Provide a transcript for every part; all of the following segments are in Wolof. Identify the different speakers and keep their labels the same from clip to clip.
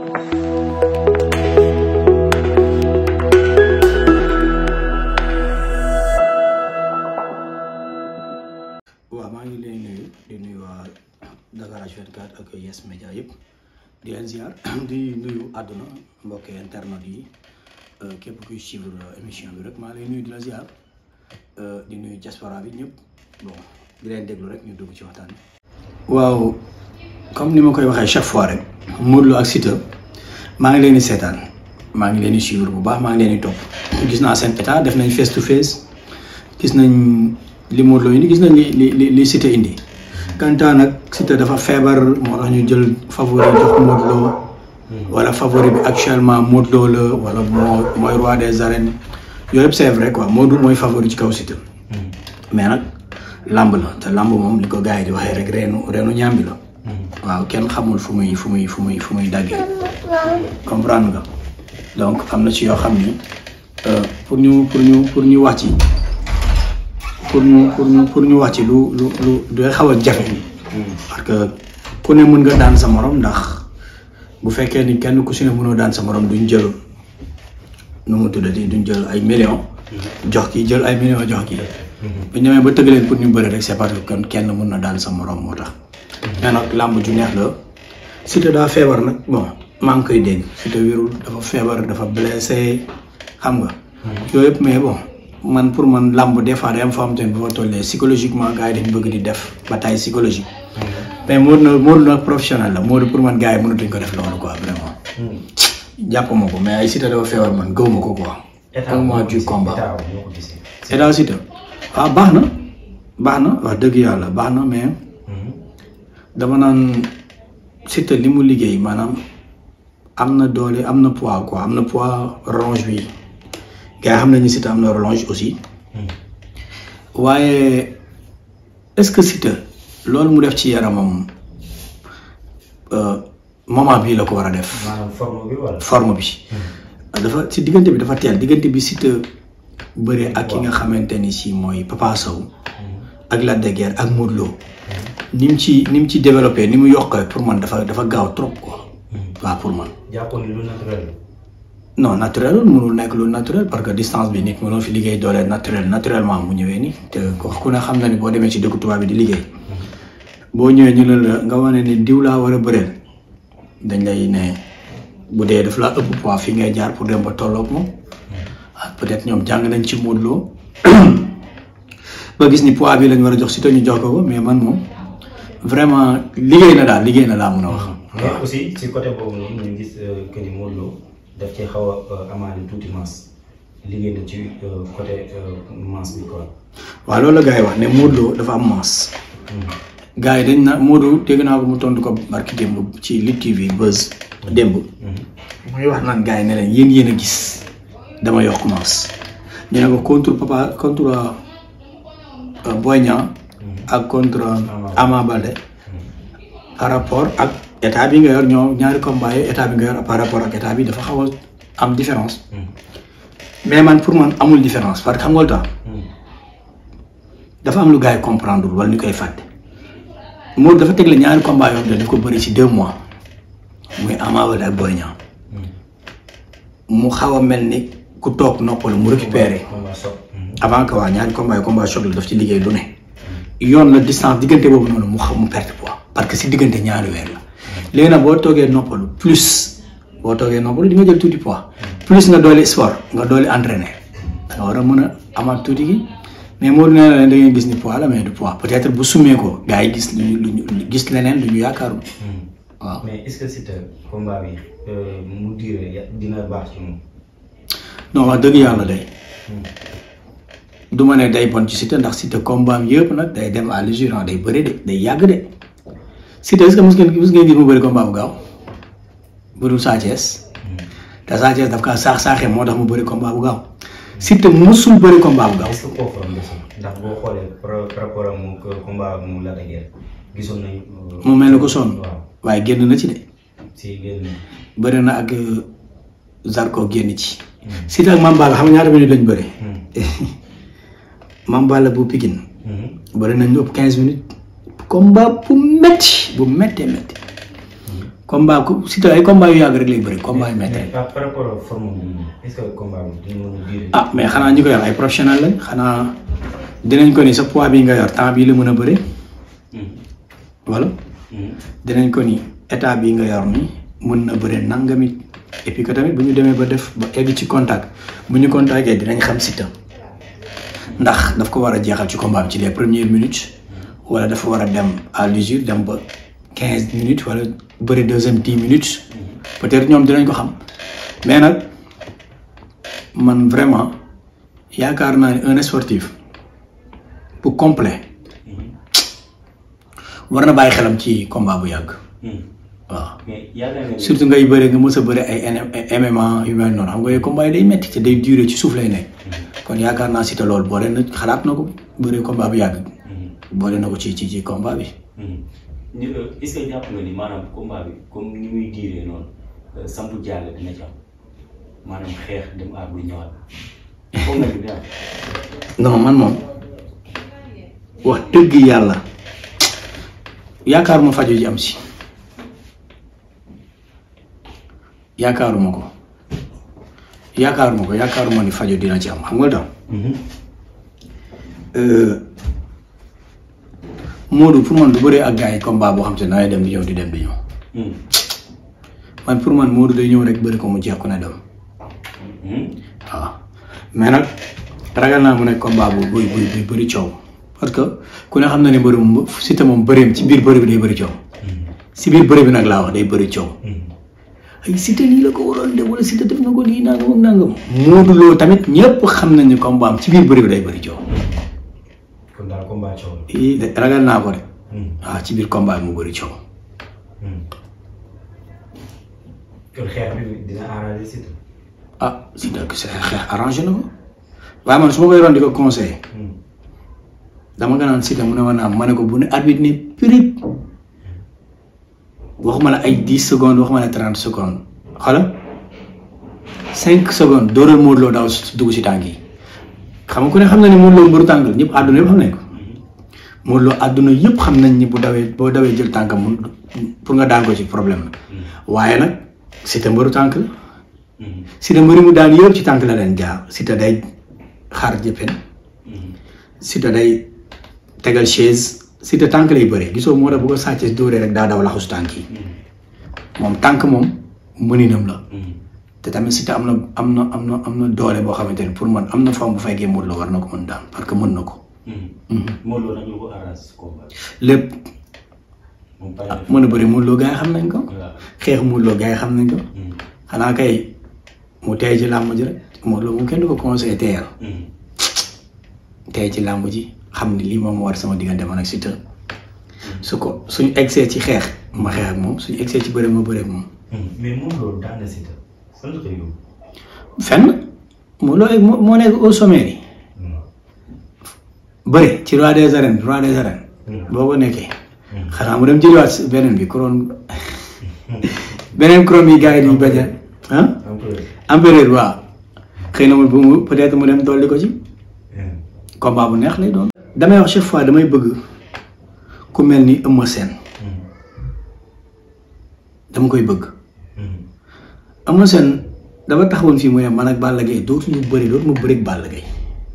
Speaker 1: waaw maa ngi leen nuyu di nuyu waa Dakar H24 ak Yes Media yëpp di leen ziar di nuyu àdduna mbokk internet yi képp kuy suivre émission bi rek maa lay nuyu di la ziar di nuyu diaspora bi ñëpp bon di leen déglu rek ñu dugg ci waxtaan bi. waaw comme ni ma koy waxee chaque fois rek Modou Lo ak Siteu maa ngi leen di seetaan maa ngi leen di suivre bu baax maa ngi leen di topp gis naa seen état def nañ face to face gis nañ. li Modou Lo indi gis nañ li li li li Siteu indi kantaa nag Siteu dafa feebar moo tax ñu jël favori jox Modou Lo wala favori bi actuellement Modou Lo la wala moo mooy roi des arènes yooyu yëpp c'est vrai quoi Modou mooy favori ci kaw Siteu mais nag lamb la te lamb moom li ko gars yi di waxee rek reenu reenu ñaambi la waaw kenn xamul fu muy fu muy fu muy fu muy daggee comprendre nga donc am na ci yoo xam ni pour ñu pour ñu pour ñu wax ci pour ñu pour ñu pour ñu wax ci lu lu lu doy xaw a jafe parce que ku ne mën nga daan sa morom ndax bu fekkee ni kenn ku si ne mënoo daan sa morom duñ jël nu mu tuddati duñ jël ay millions jox ki jël ay millions jox ki bu ñu demee ba tëgg leen pour ñu bëri rek c'est parce que kon kenn mën na daan sa morom moo tax mais nag làmb ju neex la Siteu daa feebar nag bon maa ngi koy dégg Siteu wérul dafa feebar dafa blessé xam nga yooyu yëpp mais bon man pour man làmb des fois day am foo xamante ne bu fa tollee psychologiquement gars yi dañ bëgg di def bataille psychologique mais Modou na Modou nag professionnel la Modou pour man gars yi mënatuñ ko def loolu quoi vraiment jàpp ma ko mais ay Siteu dafa feebar man gëw ma ko quoi un mois du combat état Siteu waaw baax na baax na wax dëgg yàlla baax na mais dama naan Siteu li mu liggéey maanaam am na doole am na poids quoi am na poids ronge bi gars yi xam nañu Siteu am na relonge aussi waaye est-ce que Siteu loolu mu def ci yaramam moment bii la ko war a def.
Speaker 2: maanaam forme bi wala.
Speaker 1: forme bi. dafa si diggante bi dafa teel diggante bi Siteu bëree ak ki nga xamante ni si mooy Papa Sow. ak Lac de Guiers ak Modou Lo. ni mu ci ni mu ci développé ni mu yokkee pour man dafa dafa gaaw trop quoi. waaw pour man.
Speaker 2: jàppoon ni lu naturel la.
Speaker 1: non naturel mënul nekk lu naturel parce que distance bi nit mënoo fi liggéey doole naturel naturellement mu ñëwee ni te ku ne xam na ni boo demee ci dëkku tubaab bi di liggéey boo ñëwee ñu ne la nga wane ni diw laa war a bëreel dañ lay ne bu dee daf laa ëpp poids fi ngay jaar pour dem ba tolloog moom ah peut-être ñoom jàng nañ ci Modou Lo ba gis ni poids bi lañ war a jox si te ñu jox ko ko mais man moom vraiment liggéey na daal liggéey na laa mun a wax.
Speaker 2: mais aussi ci côté boobu noonu ñu gis que ni Modou Lo daf ci xaw a amaale tuuti masse liggéey na ci côté masse bi quoi.
Speaker 1: waaw loolu la gars yi wax ne Modou Lo dafa am masse. gars yi dañ na Modou dégg naa ko mu tontu ko barki démb ci Lutte TV Buzz démb. muy wax naan gars yi ne leen yéen yéen a gis dama yokk masse. ñu ne ko contre papa contre Boy Niang ak contre Ama Baldé par rapport ak. état bi nga yor ñoo ñaari combat yi état bi nga yor par rapport ak état bi dafa xaw a am différence mais man pour man amul différence parce que xam nga lu tax dafa am lu gars yi comprendre wala ñu koy fàtte Modou dafa tegle ñaari combat yoo xam ne daf ko bëri ci deux mois muy Ama Baldé ak Boy Niang mu xaw a mel ni ku toog noppalu mu récupéré avant que waa ñaari combat yi combat choc la daf ci liggéey lu ne yoon la distance diggante boobu noonu mu xam mu perte poids parce que si diggante ñaari weer la léegi nag boo toogee noppalu plus boo toogee noppalu di nga jël tuuti poids plus nga dooli sport nga dooli entraîné da nga war a mën a amaat tuuti gi mais moo nee na leen da ngeen gis ni poids la mais du poids peut-être bu summee ko gars yi gis lu ñu gis leneen lu ñu yaakaaru waaw.
Speaker 2: mais est-ce que Siteu combat bi mu duré dina baax ci moom.
Speaker 1: non wax dëgg yàlla day du ma ne day bon ci Siteu ndax Siteu combat am yëpp nag day dem à l'usure day bëri de day yàgg de. Siteu est-ce que mos ngeen mos ngeen gis mu bëri combat bu gaaw bu dul Sa Thiès te Sa Thiès daf kaa saax saaxee moo tax mu bëri combat bu gaaw Siteu mosul bëri combat bu gaaw.
Speaker 2: est-ce que kooku am ndax boo xoolee par rapport ak mu combat mu Lac de Guiers gisoon nañ.
Speaker 1: mu mel ni ko sonn
Speaker 2: waaw
Speaker 1: waaye génn na ci de
Speaker 2: si génn.
Speaker 1: bëri na ak Zarko génn ci. Siteu ak Mame Balla xam nga ñaata minutes lañ bëri. Mame Balla bu Pikine. bëri nañ lu ëpp quinze minutes. combat bu métti bu méttee métti combat ku Siteu ay combat yu yàgg rek lay bëri combat yu métti
Speaker 2: mais par par rapport ak forme bi est-ce que combat bi dina mën a durer.
Speaker 1: ah mais xanaa ñi ko yor ay professionnel lañ xanaa dinañ ko ni sa poids bi nga yor temps bii la mën a bëri wala dinañ ko ni état bi nga yor ni mën na bëri nangamit et puis que tamit bu ñu demee ba def ba egg ci contact bu ñu contacté dinañ xam Siteu ndax daf ko war a jeexal ci combat bi ci les premières minutes wala dafa war a dem à l'usure dem ba quinze minutes wala bëri deuxième dix minutes peut-être ñoom dinañ ko xam mais nag man vraiment yaakaar naa ne un sportif bu complet war na bàyyi xelam ci combat bu yàgg waaw
Speaker 2: mais yaakaar nga ni
Speaker 1: surtout ngay bëre nga mës a bëre ay MMA yu mel noonu xam nga yooyu combat yi day metti te day durer ci suuf lay nekk kon yaakaar naa Siteu loolu boole na xalaat na ko bëre combat bu yàgg boole na ko ci ci ci combat bi
Speaker 2: ñu est-ce que jàpp nga ni maanaam combat bi comme ni muy diiree noonu sampu jàll dina ci am maanaam xeex dem aar bu ñëwaat foog nga ni dina am.
Speaker 1: non man moom wax dëgg yàlla yaakaaruma faju ji am si yaakaaruma ko yaakaaruma ko yaakaaruma ni faju dina ci am xam nga daw Modou pour man du bëree ak gars yi combat boo xam te ne dangay dem di ñëw di dem di ñëw man pour man Modou day ñëw rek bëri ko mu jeex ku ne dem waaw mais nag ragal naa mu nekk combat bu buy buy buy bëri coow parce que ku ne xam na ne bëri moom Siteu moom bëreem ci biir bëri bi day bëri coow si biir bëri bi nag laa wax day bëri coow ay Siteu lii la ko waroon def wala Siteu def na ko lii nangam ak nangam Modou Lo tamit ñëpp xam nañ ne combat am ci biir bëri bi day bëri coow
Speaker 2: kon daal combat coow la.
Speaker 1: ii de ragal naa ko de waaw ci biir combat bi mu bëri coow
Speaker 2: kon xeex bi dina arranger Siteu.
Speaker 1: ah Siteu xeex arrangé na ko waaye man su ma koy ron di ko conseillé dama nga naan Siteu mu ne ma naam ma ne ko bu ne arbitre ne prip waxuma la ay dix secondes waxuma la trente secondes xoolal cinq secondes dóoral Modou Lo daw dugg si tànk yi xam nga ku ne xam na ne Modou Lo mbëru tànk la ñëpp àdduna yëpp xam nañ ko Modou Lo àdduna yëpp xam nañ ni bu dawee boo dawee jël tànkam mun pour nga daan ko ci problème la waaye nag Siteu mbëru tànk la Siteu mbëri mu daan yëpp ci tànk la leen jaar Siteu day xaar jëppen Siteu day tegal chaise Siteu tànk lay bëree gisoo moo tax bu ko sàccee dóoree rek daa daw laxus tànk yi moom tànk moom mëninam la te tamit Siteu am na am na am na am na doole boo xamante ne pour man am na forme bu fekkee Modou Lo war na ko mën daan parce que mën na ko
Speaker 2: Modou Lo nag lu ko arranger combat bi.
Speaker 1: lépp
Speaker 2: moom pare
Speaker 1: ah mën a bëri Modou Lo gars yi xam nañ ko
Speaker 2: waaw.
Speaker 1: xeex Modou Lo gars yi xam nañ ko xanaa kay mu tey ci làmb ji rek Modou Lo moom kenn du ko conseillé teyal tey ci làmb ji xam ni lii moom moo war sama diggante man ak Siteu su ko suñu egsee ci xeex ma xeex ak moom suñu egsee ci bëre ma bëre ak moom
Speaker 2: mais Modou Lo daan na Siteu fan la ko yóbbu.
Speaker 1: fenn Modou Lo moo moo nekk au sommet yi bëre ci roi des arènes roi des arènes boo ko nekkee xanaa mu dem jëliwaat si beneen bi couronne beneen couronne yi gars yi di bañ a ah empereur waaw xëy na mu bu mu peut-être mu dem dolli ko ci combat bu neex lay doon. damay wax chaque fois damay bëgg ku mel ni Eumeu Sène dama koy bëgg Eumeu Sène dafa taxawoon fii mu ne man ak Balla Gaye dootuñu bëri dootuma bëri ak Balla Gaye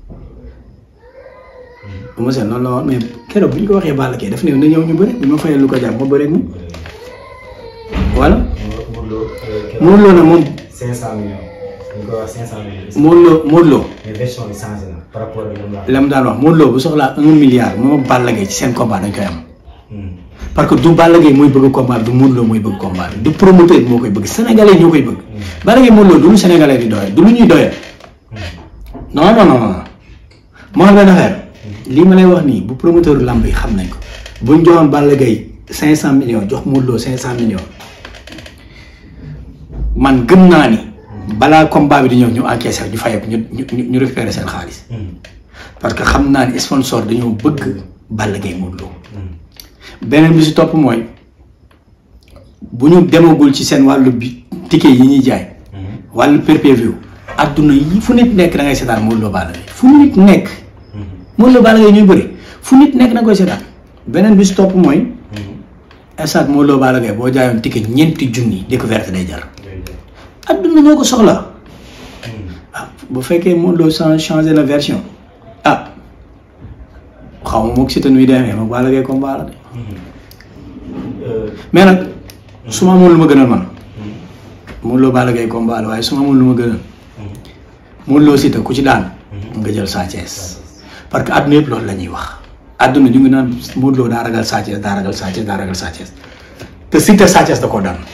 Speaker 1: Eumeu Sène loolu la woon mais keroog bu ñu ko waxee Balla Gaye daf ne na ñëw ñu bëri bu ma fayee lu ko jar ma bëri ak moom voilà
Speaker 2: Modou Lo.
Speaker 1: Modou Lo nag moom
Speaker 2: 500 millions. ñu koy wax 500 millions.
Speaker 1: Modou Lo Modou Lo
Speaker 2: mais version bi changé na par rapport ak ñoom
Speaker 1: la mu daan wax Modou Lo bu soxlaa un milliard moom ak Balla Gaye ci seen combat dañ koy am. parce que du Balla Gaye mooy bëgg combat bi du Modou Lo mooy bëgg combat bi du promoteur bi moo koy bëgg sénégalais ñoo koy bëgg. Balla Gaye Modou Lo du lu sénégalais di doyal du lu ñuy doyal. non non non non moo xam benn affaire lii ma lay wax nii bu promoteur lamb yi xam nañ ko buñ joxoon Balla Gaye cinq cent millions jox Modou Lo cinq cent millions man gëm naa ni balaa combat bi di ñëw ñu encaissé ñu fayeeku ñu ñu ñu récupéré seen xaalis parce que xam naa ni sponsor dañoo bëgg Balla Gaye Modou Lo beneen bi si topp mooy bu ñu demagul ci seen wàllu bi ticket yi ñuy jaay wàllu pay-per-view adduna yi fu nit nekk da ngay seetaan Modou Lo Balla Gaye fu nit nekk Modou Lo Balla Gaye ñuy bëri fu nit nekk da nga koy seetaan beneen bi si topp mooy stade Modou Lo Balla Gaye boo jaayoon ticket ñeenti junni découverte day jar adduna ñoo ko soxla ah bu fekkee Modou Lo chan- changé na version ah xaw ma moog Siteu nuy demee moog Balla Gaye combat la de mais nag su ma amoon lu ma gënal man Modou Lo Balla Gaye combat la waaye su ma amoon lu ma gënal Modou Lo Siteu ku ci daan nga jël Sa Thiès parce que àdduna yëpp loolu la ñuy wax àdduna ñu ngi naan Modou Lo daa ragal Sa Thiès daa ragal Sa Thiès daa ragal Sa Thiès te Siteu Sa Thiès da koo daan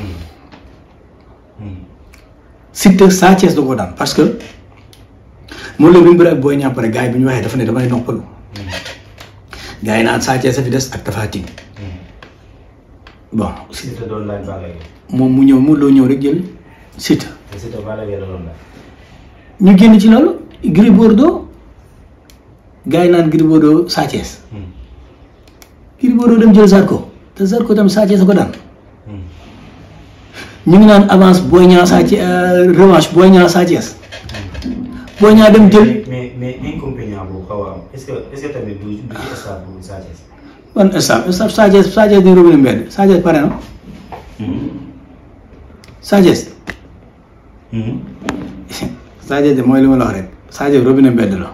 Speaker 1: Siteu Sa Thiès da koo daan parce que Modou Lo bi mu bëri ak Boy Niang pare gars yi bi ñu waxee dafa ne damay noppalu gars yi naan Sa Thiès a fi des ak Tapha Tine bon
Speaker 2: Siteu doon laaj Balla Gaye
Speaker 1: moom mu ñëw Modou Lo ñëw rek jël Siteu
Speaker 2: te Siteu Balla Gaye la doon laaj
Speaker 1: ñu génn ci loolu Gris Bordeaux gars yi naan Gris Bordeaux Sa Thiès Gris Bordeaux dem jël Zarko te Zarko tam Sa Thiès a ko daan ñu ngi naan avance Boy Niang Sa Thiès revanche Boy Niang Sa Thiès Boy Niang dem jël
Speaker 2: mais mais inconvénient boobu xaw a am est-ce que est-ce que tamit du du ci stade bu Sa Thiès
Speaker 1: ban staff staff Sa Thiès Sa Thiès di robinet mbedd Sa Thiès pare na Sa Thiès Sa Thiès de mooy li ma la wax rek Sa Thiès robinet mbedd la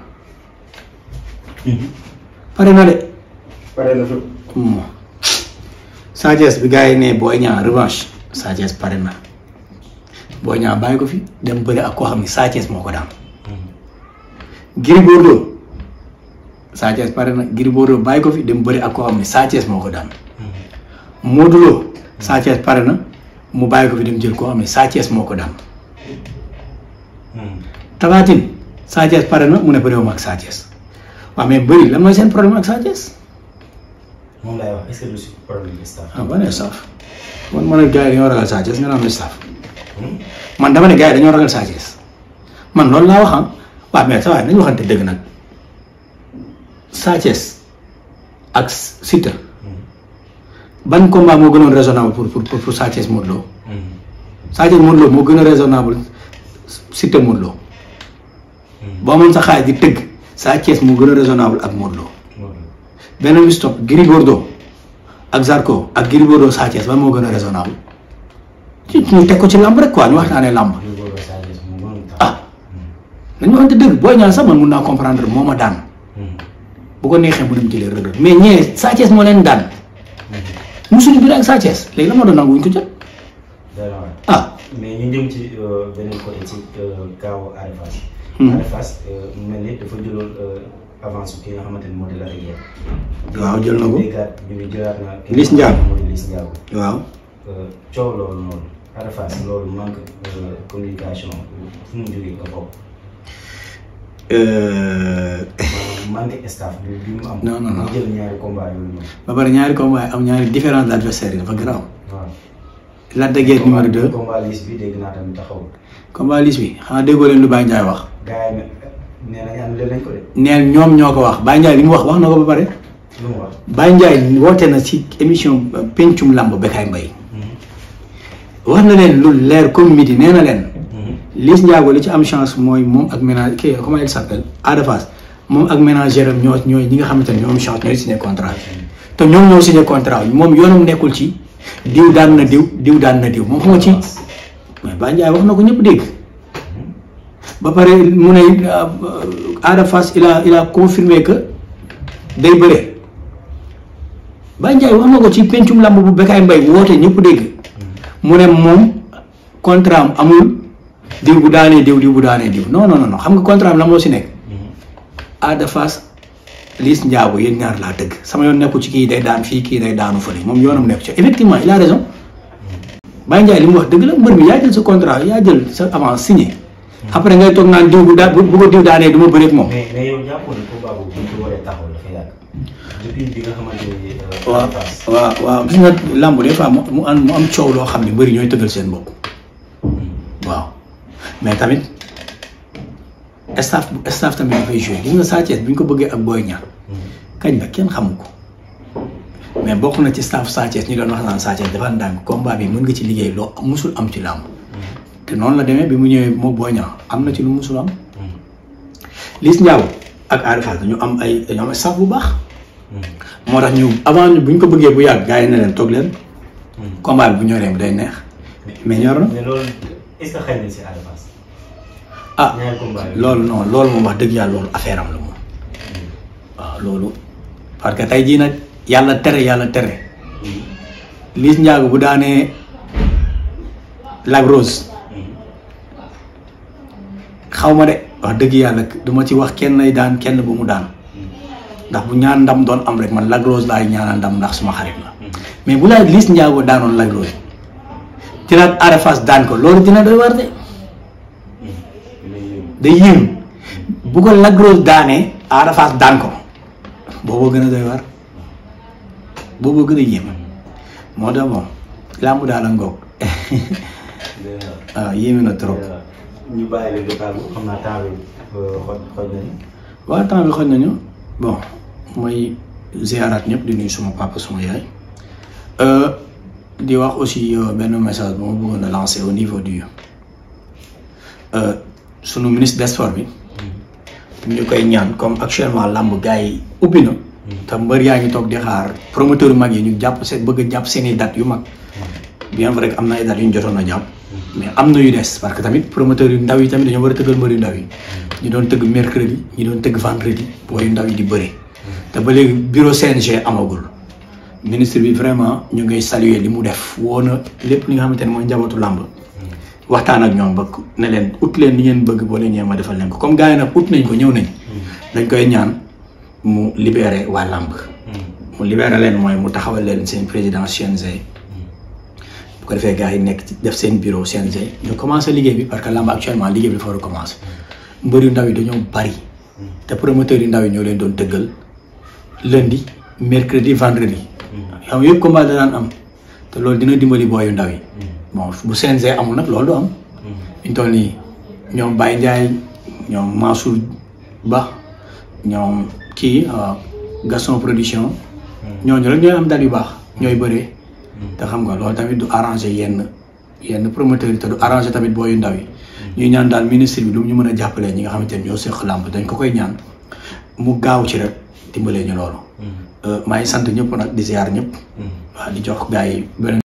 Speaker 1: pare na de
Speaker 2: pare na fi
Speaker 1: Hmm. Sa Thiès bi gars yi ne Boy Niang revanche Sa Thiès pare na Boy Niang bàyyi ko fi dem bëri ak koo xam ne Sa Thiès moo ko daan Gris Bordeaux Sa Thiès pare na Gris Bordeaux bàyyi ko fi dem bëri ak koo xam ne Sa Thiès moo ko daan Modou Lo Sa Thiès pare na mu bàyyi ko fi dem jël koo xam ne Sa Thiès moo ko daan Tapha Tine Sa Thiès pare na mu ne bëriwuma ak Sa Thiès waaw mais bëri lan mooy seen problème ak Sa Thiès
Speaker 2: moom laay wax est-ce que du si problème de stade
Speaker 1: ah ban staff man ma ne gars yi dañoo ragal Sa Thiès nga naan staff man dama ne gars yi dañoo ragal Sa Thiès man loolu laa wax ah waaw mais sa waay nañu waxante dëgg nag Sa Thiès ak Siteu ban combat moo gënoon raisonnable pour pour pour Sa Thiès Modou Lo Sa Thiès Modou Lo moo gën a raisonnable Siteu Modou Lo boo amoon sa xaalis di tëgg Sa Thiès moo gën a raisonnable ak Modou Lo beneen bi stop Gris Bordeaux ak Zarko ak Gris Bordeaux Sa Thiès ban moo gën a raisonnable ci ñu teg ko ci làmb rek quoi ñu waxtaanee làmb ah nañu waxante dëgg booy ñaan sax man mun naa comprendre moo ma daan bu ko neexee mu dem jëlee Reug Reug mais ñee Sa Thiès moo leen daan musuñu bëri ak Sa Thiès léegi la moo doon nangu wuñ ko jot ah
Speaker 2: mais ñu jëm ci beneen côté ci kaaw Ada Fass
Speaker 1: Hmm.
Speaker 2: Ada Fass mu mel ni dafa jëloon avance ki nga xamante ni moo di la rigueur
Speaker 1: waaw jël na ko
Speaker 2: déggaat ñu ngi jëlaat na ki
Speaker 1: Liss
Speaker 2: nga
Speaker 1: Ndiago.
Speaker 2: xamante ni moo di Liss Ndiago
Speaker 1: waaw
Speaker 2: coow loolu noonu Ada Fass loolu manque de communication fu mu jógee nga bokk maanaam manque staff bi bi mu am
Speaker 1: Non, non, non.
Speaker 2: mu jël ñaari combat yooyu noonu
Speaker 1: ba pare ñaari combat am ñaari différents adversaires yi dafa garaaw
Speaker 2: waaw
Speaker 1: Lac de Guiers numéro 2
Speaker 2: combat Liss bi dégg naa tamit taxaw
Speaker 1: combat Liss bi xanaa déggoo leen lu Baye Ndiaye wax
Speaker 2: gars yi ne nee nañ annulé nañ ko de
Speaker 1: neen ñoom ñoo ko wax Baye Ndiaye li mu wax wax na ko ba pare
Speaker 2: lu mu wax
Speaker 1: Baye Ndiaye woote na ci émission pencum lamb Bécaye Mbaye wax na leen lu leer comme midi nee na leen Liss Ndiago li ci am chance mooy moom ak ménage kii comment il s'appelle Ada Fass moom ak ménagère am ñoo ñooy ñi nga xamante ne ñoo am chance ñooy signé contrat te ñoom ñoo signé contrat bi moom yoonam nekkul ci diw daan na diw diw daan na diw moom xam nga ci mais Baye Ndiaye wax na ko ñëpp dégg ba pare mu ne euh, Ada Fass il a il a confirmé que day bëre Baye Ndiaye wax na ko ci pencum lamb bu Bécaye Mbaye woote ñëpp dégg mu ne moom contrat am amul diw bu daanee diw diw bu daanee diw non non non xam nga contrat am la moo si nekk Ada Fass Liss Ndiago yéen ñaar laa tëgg sama yoon nekkul ci kii day daan fii kii day daanu fële moom yoonam nekku ci effectivement il a raison Baye Ndiaye li mu wax dëgg la mbër mi yaa jël sa contrat yaa jël sa avance signé après ngay toog naan diw bu daa bu bu ko diw daanee du ma bëreeg moom.
Speaker 2: mais mais yow jàppoon ne combat boobu bu ñu ko waree taxaw dafa yàgg depuis bi nga xamante ni euh,
Speaker 1: waaw
Speaker 2: Ada Fass
Speaker 1: waaw waaw gis nga làmb des fois mu mu am mu am coow loo xam ne mbëri ñooy tëggal seen bopp waaw mais tamit staff staff tamit dafay joué gis nga Sa Thiès bi ñu ko bëggee ak Boy Niang kañ la kenn xamu ko mais bokk na ci staff Sa Thiès ñu doon wax naan Sa Thiès dafa ndànk combat bi mën nga ci liggéey loo musul am ci làmb te noonu la demee bi mu ñëwee moo Boy Niang am na ci lu musul am Liss Ndiago ak Ada Fass dañu am ay dañu am staff bu baax moo tax ñu avant ñu bu ñu ko bëggee bu yàgg gars yi ne leen toog leen combat bi bu ñoree bu day neex mais ñor na
Speaker 2: mais loolu est-ce que xëy na si Ada Fass.
Speaker 1: ah
Speaker 2: ñaari combat yi.
Speaker 1: loolu non loolu moom wax dëgg yàlla loolu affaire am la moom waaw loolu parce que tey jii nag yàlla tere yàlla tere Liss Ndiago bu daanee Lac Rose xaw ma de wax dëgg yàlla du ma ci wax kenn ay daan kenn bu mu daan ndax bu ñaan ndam doon am rek man Lac Rose laay ñaanal ndam ndax suma xarit la mais bu laay Liss Ndiago daanoon Lac Rose dina Ada Fass daan ko loolu dina doy war de day yéem bu ko Lac Rose daanee Ada Fass daan ko booboo gën a doy war booboo gën a yéem moo tax bon làmb daal a ngoog waaw yéeme na trop
Speaker 2: ñu bàyyi leen nga tàggu xam naa temps bi xoj xoj nañu.
Speaker 1: waaw temps bi xoj nañu bon mooy ziaraat ñëpp di nuyu suma papa suma yaay di wax aussi benn message bu ma bëggoon a lancer au niveau du sunu ministre des sports bi ñu koy ñaan comme actuellement làmb gars yi ubbi na te mbër yaa ngi toog di xaar promoteur yu mag yi ñu jàpp seen bëgg a jàpp seen i dates yu mag bien vrai que am na ay dates yu ñu jotoon a jàpp mais am na yu des parce que tamit promoteur yu ndaw yi tamit dañoo war a tëggal mbër yu ndaw yi ñu doon tëgg mercredi ñu doon tëgg vendredi booy yu ndaw yi di bëre te ba léegi bureau CNG amagul ministre bi vraiment ñu ngay saluer li mu def woo na lépp li nga xamante ne mooy njabootu làmb waxtaan ak ñoom ba ne leen ut leen li ngeen bëgg boo leen ñëwee ma defal leen ko comme gars yi nag ut nañ ko ñëw nañ dañ koy ñaan mu libéré waa làmb mu libéré leen mooy mu taxawal leen seen président CNG bu ko defee gars yi nekk ci def seen bureau CNG ñu commencé liggéey bi parce que làmb actuellement liggéey bi dafa war a commencé mbër yu ndaw yi dañoo bari te promoteurs yu ndaw yi ñoo leen doon tëggal lundi mercredi vendredi yow yëpp combat da daan am te loolu dina dimbali booy yu ndaw yi bon bu CNG amul nag loolu du am ñu toll nii ñoom Baye Ndiaye ñoom Mansour Ba ñoom kii Gaston production ñooñu rek ñooy am dal yu baax ñooy bëree te xam nga loolu tamit du arrangé yenn yenn promoteurs yi te du arrangé tamit booy yu ndaw yi ñuy ñaan daal ministre bi lu mu ñu mën a jàppalee ñi nga xamante ne ñoo seq làmb dañ ko koy ñaan mu gaaw ci rek dimbalee ñu loolu maa ngi sant ñëpp nag di ziar ñëpp waaw di jox gars yi beneen